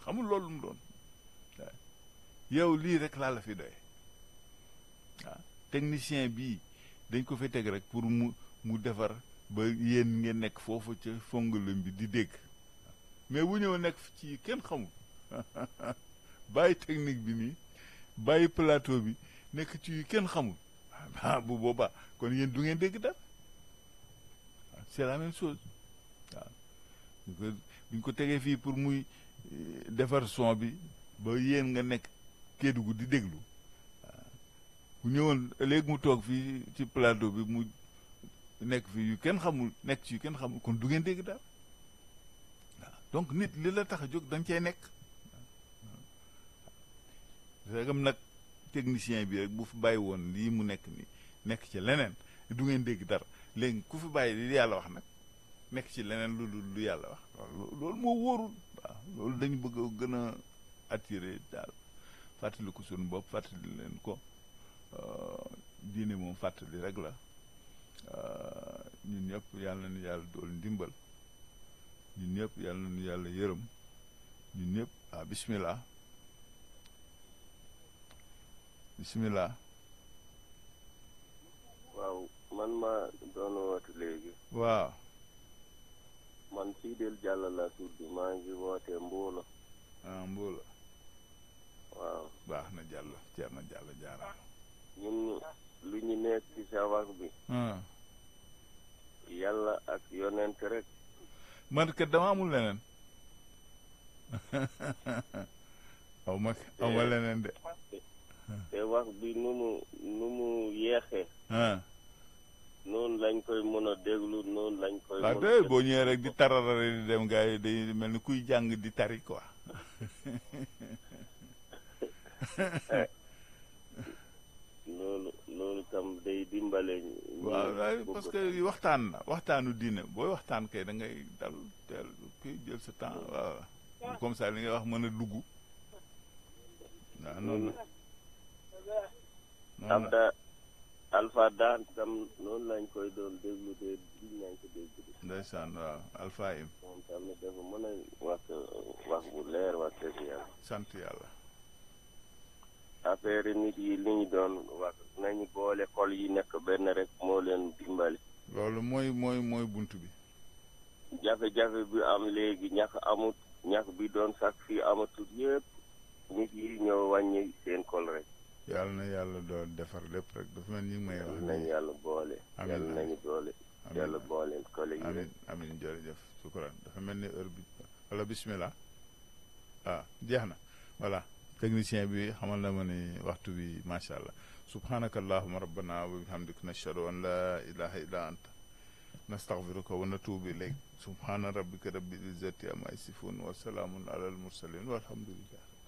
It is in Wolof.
xamul loolu mu doon waaw yow lii rek laa la fi doy waaw technicien bii dañ ko fi teg rek pour mu mu defar ba yéen ngeen nekk foofu ca fongalam bi di dégg mais bu ñëw nekk ci kenn xamul bàyyi technique bi nii bàyyi plateau bi nekk ci yu kenn xamul ah bu boobaa kon yéen du ngeen dégg dara c'est la même chose waaw bu ko bu ñu ko tegee fii pour muy defar son bi ba yéen nga nekk Kédougou di déglu waaw bu ñëwoon léegi mu toog fii ci plateau bi mu nekk fii yu kenn xamul nekk ci yu kenn xamul kon du ngeen dégg dara waaw donc nit li la tax a jóg da nga cay nekk segam nag technicien bi rek bu fi bàyyi woon lii mu nekk ni nekk ci leneen du ngeen dégg dara léegi ku fi bàyyi li yàlla wax nag nekk ci leneen lu lu yàlla wax loolu moo wóorul waaw loolu dañu bëgg a gën a attirer daal fàttali ko suñu bopp fàttali leen ko diine moom fàttali rek la ñun ñëpp yàlla nañu yàlla dool ndimbal ñun ñëpp yàlla nañu yàlla yërëm ñun ñëpp ah bismillah bismillah waaw man ma doon woote léegi waaw man Fidel Diallo la tudd maa ngi woote Mbuulo ah Mbuulo waaw baax na Diallo ceer na Diallo jaaraam ñun lu ñu nekk ci sa wax bi yàlla ak yonent rek man kat dama amul leneen aw ma aw ma leneen de te wax bi nu mu nu mu yeexee noonu lañ koy mën a déglu noonu lañ koy waaw de boo ñëwee rek di tararare di dem gars yi day mel ni kuy jàng di tari quoi loolu loolu tam day dimbale waaw parce que waxtaan la waxtaanu diine booy waxtaan kay da ngay dal teel kuy jël sa temps waaw comme ça li ngay wax mën a dugg waaw noonu am da alpha daan tam noonu lañ koy doon déglu de diñ nañ ko déglu ndeysaan waaw alpha im moom tamit dafa mën a wax wax bu leer wax dëgg yàlla sant yàlla affaire nit yi li ñu doon wax nañu boole xol yi nekk benn rek moo leen dimbali loolu mooy mooy mooy bunt bi jafe-jafe bi am léegi ñax amut ñax bi doon sax fii amatul yëpp nit yi ñoo wàññi seen xol rek yàlla na yàlla doo defar lépp rek dafa mel ni ngi may wax nañu yàlla boole amiin yàlla nañu boole yàlla boole kole yi amin amin jërëjëf sukkuraan dafa mel ni heure bi wala bismillah ah jeex na voilà technicien bi xamal na ma ni waxtu bi macha allah subhanaka allahuma rabbana wa bihamdik nashhadu an la ilaha illa anta nastaghfiruka wa natubu ilayk subhana rabbika rabbil izzati amma yasifun wa salaamun ala al mursalin walhamdulillah